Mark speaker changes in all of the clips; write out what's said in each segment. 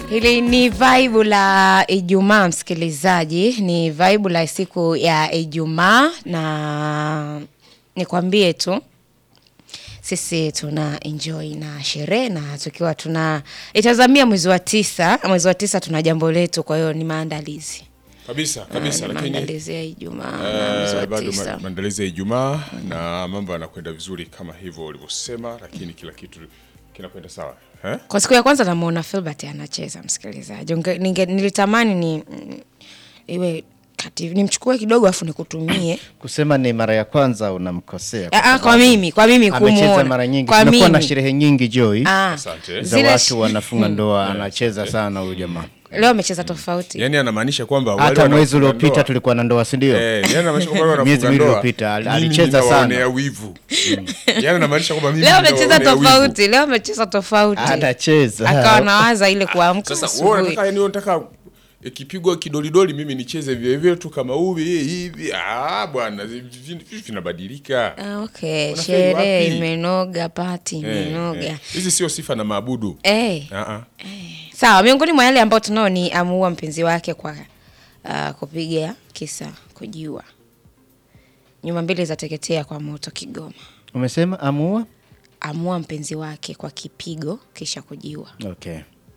Speaker 1: Hili ni vaibu la Ijumaa, msikilizaji, ni vaibu la siku ya Ijumaa, na nikwambie tu sisi tuna enjoy na sherehe na tukiwa tuna itazamia mwezi wa tisa. Mwezi wa tisa tuna jambo letu, kwa hiyo ni maandalizi
Speaker 2: kabisa kabisa,
Speaker 1: Ni
Speaker 2: lakini
Speaker 1: maandalizi ya Ijumaa na mwezi wa
Speaker 2: eh, bado
Speaker 1: tisa.
Speaker 2: ma- maandalizi ya Ijumaa na mambo yanakwenda vizuri kama hivyo ulivyosema, lakini kila kitu kinakwenda sawa eh?
Speaker 1: Kwa siku ya kwanza namuona Filbert anacheza, msikilizaji. Unge- ninge- Nilitamani ni mm, iwe kati nimchukue kidogo afu nikutumie.
Speaker 3: Kusema ni mara ya kwanza unamkosea.
Speaker 1: Ah, ah, kwa mimi, kwa mimi
Speaker 3: Amecheza
Speaker 1: kumuona.
Speaker 3: mara nyingi.
Speaker 1: Kwa
Speaker 3: Tumekuwa na
Speaker 1: mimi.
Speaker 3: sherehe nyingi Joy
Speaker 1: Ah,
Speaker 2: Asante.
Speaker 3: za
Speaker 1: zile
Speaker 3: watu
Speaker 1: sh-
Speaker 3: wanafunga ndoa, anacheza sana huyu jamaa.
Speaker 1: leo amecheza tofauti.
Speaker 2: Yani anamaanisha kwamba wale
Speaker 3: Hata mwezi
Speaker 2: wanaofunga
Speaker 3: uliopita
Speaker 2: ndoa-
Speaker 3: tulikuwa na ndoa, si ndio?
Speaker 2: Eh, yani anamaanisha kwamba wale
Speaker 3: Miezi
Speaker 2: wanafunga
Speaker 3: miwili
Speaker 2: ndoa,
Speaker 3: iliyopita, al-
Speaker 2: mimi
Speaker 3: alicheza
Speaker 2: ninawaonea
Speaker 3: sana.
Speaker 2: wivu. Yani anamaanisha kwamba mimi
Speaker 1: Leo amecheza
Speaker 2: ninawaonea wivu.
Speaker 1: tofauti, leo amecheza tofauti.
Speaker 3: Anacheza.
Speaker 1: Akawa nawaza ile kuamka
Speaker 2: Sasa wewe
Speaker 1: asubuhi.
Speaker 2: unataka yani unataka ikipigwa kidolidoli mimi nicheze vile vile tu kama uvi hivi. Ah bwana, vi- vi- vinabadilika.
Speaker 1: Ah, okay,
Speaker 2: Unafeli
Speaker 1: sherehe
Speaker 2: wapi?
Speaker 1: imenoga, pati
Speaker 2: Eh,
Speaker 1: imenoga.
Speaker 2: eh. Hizi sio sifa na maabudu.
Speaker 1: Eh,
Speaker 2: Ah ah.
Speaker 1: sawa. Miongoni mwa yale ambayo tunao ni amuua mpenzi wake kwa uh, kupiga kisa kujiua. Nyumba mbili zateketea kwa moto Kigoma.
Speaker 3: Umesema amua?
Speaker 1: Amua mpenzi wake kwa kipigo kisha kujiua.
Speaker 3: Okay.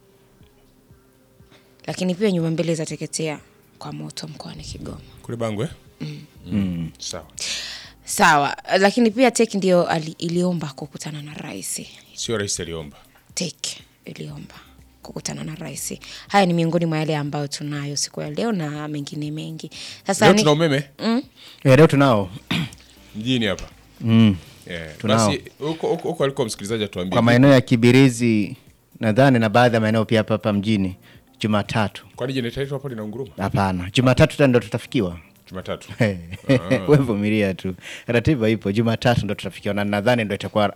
Speaker 1: Lakini pia nyumba mbili zateketea kwa moto mkoani Kigoma.
Speaker 2: Kule Bangwe? Mm. Sawa.
Speaker 1: Sawa, lakini pia TEC ndio ali- iliomba kukutana na rais.
Speaker 2: Sio rais aliomba.
Speaker 1: TEC iliomba kukutana na rais. Haya ni miongoni mwa yale ambayo tunayo siku ya leo na mengine mengi. Sasa
Speaker 2: Leo
Speaker 1: ni-
Speaker 2: tuna umeme
Speaker 3: Eh, leo tunao.
Speaker 2: mjini hapa.
Speaker 3: Mm.
Speaker 2: Eh,
Speaker 3: Tunao.
Speaker 2: basi huko huko huko aliko msikilizaji atuambie.
Speaker 3: Kwa maeneo ya Kibirizi nadhani na baadhi ya maeneo pia hapa hapa mjini Jumatatu.
Speaker 2: Kwani jenereta yetu hapo lina unguruma?
Speaker 3: Hapana, Jumatatu tena ndo tutafikiwa.
Speaker 2: Jumatatu.
Speaker 3: Wewe vumilia tu, ratiba ipo. Jumatatu ndo tutafikiwa na nadhani ndo itakuwa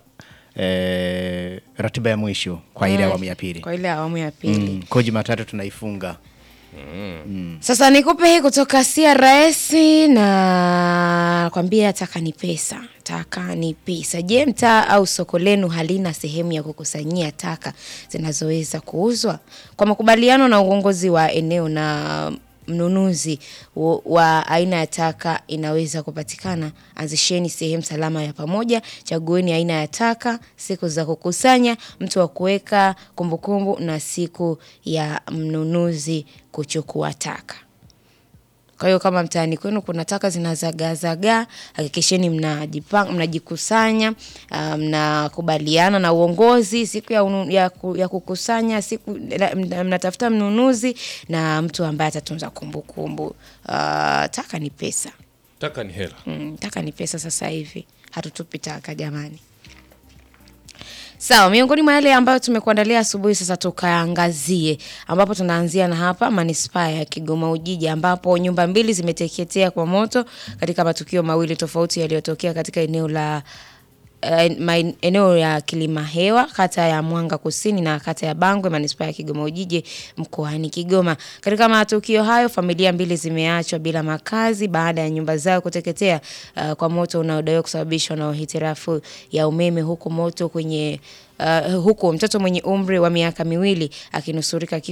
Speaker 3: eh, ratiba ya mwisho kwa ile
Speaker 1: Mm,
Speaker 3: awamu ya pili.
Speaker 1: Kwa ile awamu ya pili.
Speaker 3: Mm, kwa Jumatatu tunaifunga.
Speaker 1: Sasa nikupe hii kutoka CRS na kwambia taka ni pesa, taka ni pesa. Je, mtaa au soko lenu halina sehemu ya kukusanyia taka zinazoweza kuuzwa? Kwa makubaliano na uongozi wa eneo na mnunuzi wa- wa aina ya taka inaweza kupatikana, anzisheni sehemu salama ya pamoja, chagueni aina ya taka, siku za kukusanya, mtu wa kuweka kumbukumbu na siku ya mnunuzi kuchukua taka. Kwa hiyo kama mtaani kwenu kuna taka zinazagaazagaa, hakikisheni mnajipanga, mnajikusanya, ah, mnakubaliana na uongozi siku ya, unu, ya, ku, ya kukusanya siku na- mna- mnatafuta mnunuzi na mtu ambaye atatunza kumbukumbu. Ah, taka ni pesa.
Speaker 2: Taka ni hela.
Speaker 1: Mm, taka ni pesa sasa hivi, hatutupi taka jamani. Sawa, miongoni mwa yale ambayo tumekuandalia asubuhi, sasa tukaangazie, ambapo tunaanzia na hapa manispaa ya Kigoma Ujiji, ambapo nyumba mbili zimeteketea kwa moto katika matukio mawili tofauti yaliyotokea katika eneo la eh, maen- eneo ya Kilima Hewa kata ya Mwanga Kusini na kata ya Bangwe manispaa ya Kigoma Ujiji mkoani Kigoma. Katika matukio hayo familia mbili zimeachwa bila makazi baada ya nyumba zao kuteketea uh, kwa moto unaodaiwa kusababishwa na hitilafu ya umeme huku moto kwenye uh, huku mtoto mwenye umri wa miaka miwili akinusurika kifo